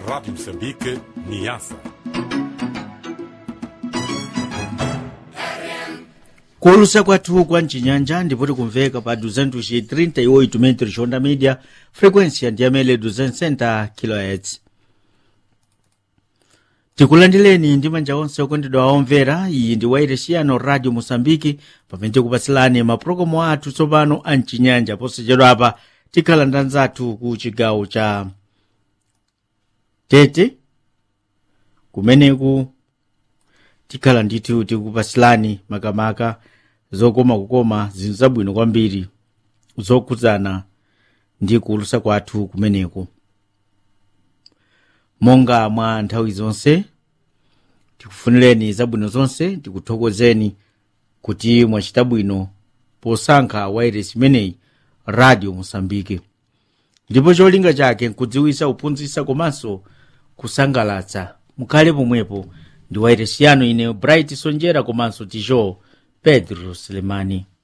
Rádio Moçambique, Niassa. kuulusa kwathu kwa mcinyanja ndipo tikumveka pa 238 metros onda media frequência ndiyamene 260 kHz tikulandireni ndi manja onse okondedwa aomvera iyi ndi wairesiano radio moçambike pamene tikupatsilani mapulogalamu athu tsopano a mcinyanja posachedwapa tikhala ndi anzathu ku chigawo cha tete kumeneku tikhala ndithu tikupatsilani makamaka zokoma kukoma zinthu zabwino kwambiri zokhudzana ndi kuulusa kwathu kumeneku monga mwa nthawi zonse tikufunireni zabwino zonse tikuthokozeni kuti mwachita bwino posankha wairesi imeneyi radio mosambike ndipo cholinga chake nkudziwisa kuphunzitsa komanso kusangalatsa mukhale pomwepo ndi wairesi yanu ine bright sonjera komanso tijo pedro selemani